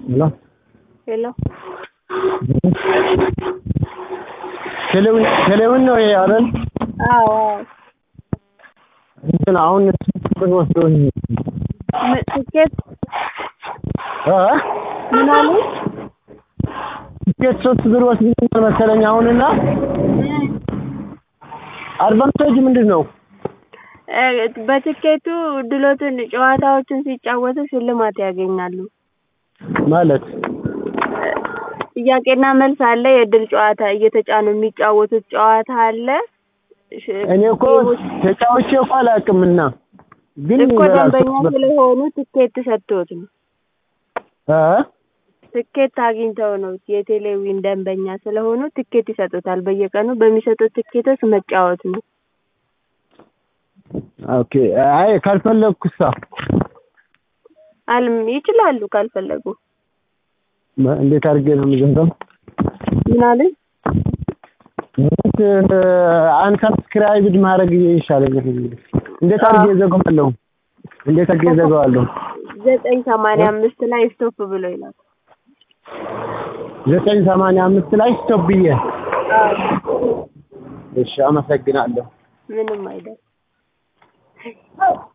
ሄሎ ሄሎ ቴሌውን ቴሌውን ነው ይሄ አይደል? አዎ አዎ እንትን አሁን ብር ወስዶኝ ም- ትኬት እ ምን አሉ? ትኬት ሶስት ብር ወስዶኛል መሰለኝ አሁንና አድቫንቴጅ ምንድን ነው? እ በትኬቱ ድሎትን ጨዋታዎችን ሲጫወቱ ሽልማት ያገኛሉ። ማለት ጥያቄና መልስ አለ። የእድል ጨዋታ እየተጫኑ የሚጫወቱት ጨዋታ አለ። ሽ- እኔ እኮ ተጫውቼ እኮ አላውቅምና ግን እኮ ይበላል ደንበኛ ሶስት ብር ስለሆኑ ትኬት ሰጥቶት ነው። እ ትኬት አግኝተው ነው የቴሌዊን ደንበኛ ስለሆኑ ትኬት ይሰጡታል። በየቀኑ በሚሰጡት ትኬቶች መጫወት ነው። ኦኬ አይ ካልፈለግኩሳ አልም ይችላሉ ካልፈለጉ። መ- እንዴት አድርጌ ነው የምዘጋው? ምን አለኝ? አንሰብስክራይብድ ማድረግ ይሻለኛል። እንዴት አድርጌ እዘጋዋለሁ? እንዴት አድርጌ እዘጋዋለሁ? ዘጠኝ ሰማንያ አምስት ላይ ስቶፕ ብሎ ይላል። ዘጠኝ ሰማንያ አምስት ላይ ስቶፕ ብዬ እሺ፣ አመሰግናለሁ። ምንም አይደል።